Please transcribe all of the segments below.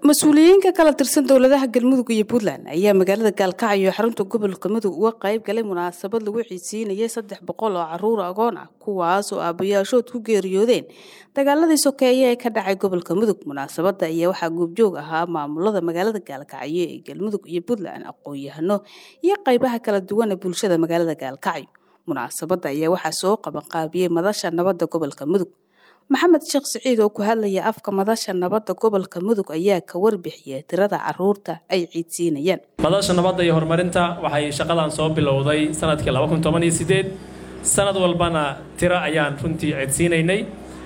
mas-uuliyiin ka kala tirsan dowladaha galmudug iyo puntland ayaa magaalada gaalkacyo xarunta gobolka mudug uga qayb galay munaasabad lagu xiisiinayay saddex boqol oo caruur agoon ah kuwaas oo aabayaashood ku geeriyoodeen dagaaladii sokeeye ee ka dhacay gobolka mudug munaasabada ayaa waxaa goobjoog ahaa maamulada magaalada gaalkacyo ee galmudug iyo puntland aqoon-yahano iyo qaybaha kala duwan ee bulshada magaalada gaalkacyo munaasabada ayaa waxaa soo qabanqaabiyey madasha nabadda gobolka mudug maxamed sheekh siciid oo ku hadlaya afka madasha nabadda gobolka mudug ayaa ka warbixiyay tirada caruurta ay ciidsiinayaan madasha nabadda iyo horumarinta waxay shaqadan soo bilowday sanadkii laba kun toban iyo sideed sanad walbana tiro ayaan runtii ciidsiinaynay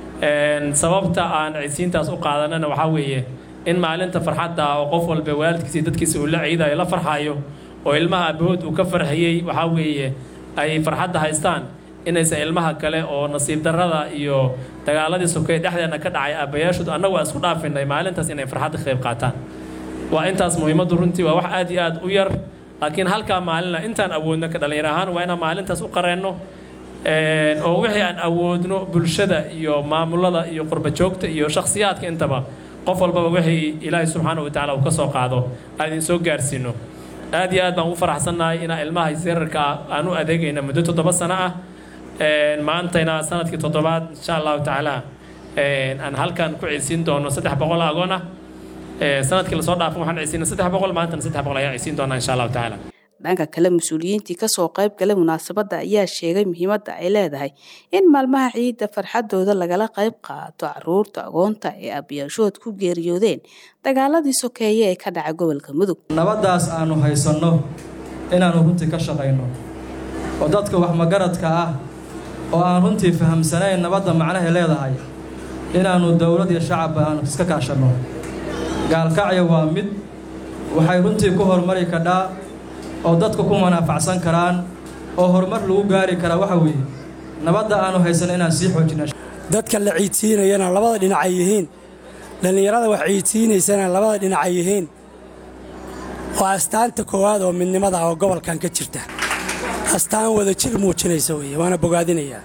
sababta aan ciidsiintaas u qaadanana waxaa weeye in maalinta farxadda oo qof walba waalidkiisa iyo dadkiisa uu la ciidayo la farxayo oo ilmaha abahood uu ka farxiyey waxaa weeye ay farxadda haystaan inaysan ilmaha kale oo nasiib darrada iyo dagaaladii sokeeye dhexdeena ka dhacay aabbayaashood annagu aan isku dhaafinay maalintaas inay farxadda ka qayb qaataan waa intaas muhiimaddu runtii waa wax aad iyo aad u yar laakiin halkaa maalina intaan awoodno ka dhallinyar ahaan waa inaan maalintaas u qareenno oo wixii aan awoodno bulshada iyo maamulada iyo qurbajoogta iyo shakhsiyaadka intaba qof walbaba wixii ilaahay subxaana wa tacala uu ka soo qaado aan idin soo gaarsiino aad iyo aad baan ugu faraxsannahay inaan ilmaha sirarka aan u adeegayna muddo toddoba sano ah maantayna sanadkii toddobaad insha allahu tacaala aan halkan ku ciisiin doono saddex boqol agoon ah sanadkii lasoo dhaafan waxaan ciisiina saddex boqol maantana saddex boqol ayaan ciisiin doonaa insha allahu tacaala dhanka kale mas-uuliyiintii kasoo qayb galay munaasabadda ayaa sheegay muhiimadda ay leedahay in maalmaha ciidda farxadooda lagala qayb qaato caruurta agoonta ee aabyaashood ku geeriyoodeen dagaaladii sokeeye ee ka dhacay gobolka mudug nabaddaas aanu haysanno inaannu runtii ka shaqayno oo dadka wax magaradka ah oo aan runtii fahamsanayn nabadda macnahay leedahay inaannu dowlad iyo shacabba aanu iska kaashanno gaalkacyo waa mid waxay runtii ku horumari kadhaa oo dadku ku manaafacsan karaan oo horumar lagu gaari karaa waxa weeye nabadda aanu haysanno inaan sii xoojina dadka la ciidsiinayana labada dhinac ay yihiin dhallinyarada wax ciidsiinaysana labada dhinac ay yihiin waa astaanta koowaad oo midnimada oo gobolkan ka jirta astaan wada jir muujinaysa weeye waana bogaadinayaa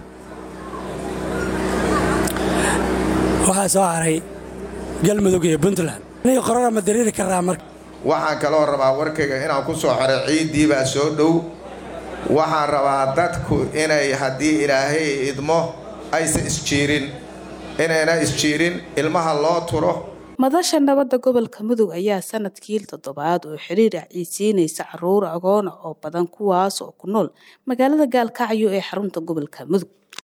waxaa soo haray galmudug iyo puntland aniga qorara ma dariiri karraa marka waxaan kaloo rabaa warkayga inaan ku soo xiro ciiddiibaa soo dhow waxaan rabaa dadku inay haddii ilaahay idmo aysan isjiirin inayna isjiirin ilmaha loo turo madasha nabadda gobolka mudug ayaa sanadkii toddobaad oo xiriir ah ciidsiinaysa caruur agoona oo badan kuwaas oo ku nool magaalada gaalkacyo ee xarunta gobolka mudug